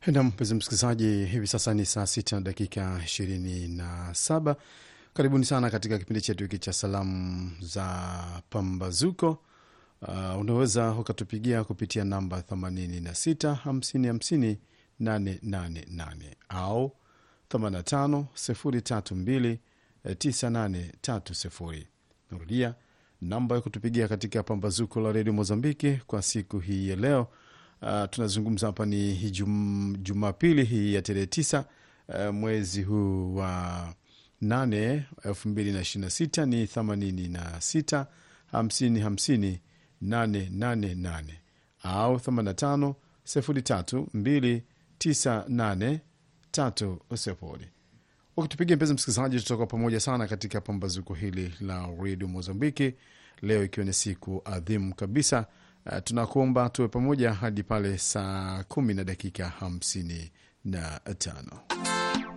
Na mpenzi msikilizaji, hivi sasa ni saa sita na dakika ishirini na saba. Karibuni sana katika kipindi chetu hiki cha salamu za pambazuko. Uh, unaweza ukatupigia kupitia namba 86 50 50 888 au 85 032 9830. Narudia namba ya kutupigia katika pambazuko la redio Mozambiki kwa siku hii ya leo. Uh, tunazungumza hapa ni jum, Jumapili hii ya tarehe tisa uh, mwezi huu wa nane elfu mbili na ishirini na sita ni themanini na sita hamsini hamsini nane nane nane au themanini na tano sifuri tatu mbili tisa nane tatu sifuri. Ukitupigia mpenzi msikilizaji, tutakuwa pamoja sana katika pambazuko hili la redio Mozambiki leo ikiwa ni siku adhimu kabisa. Uh, tunakuomba tuwe pamoja hadi pale saa kumi na dakika hamsini na tano.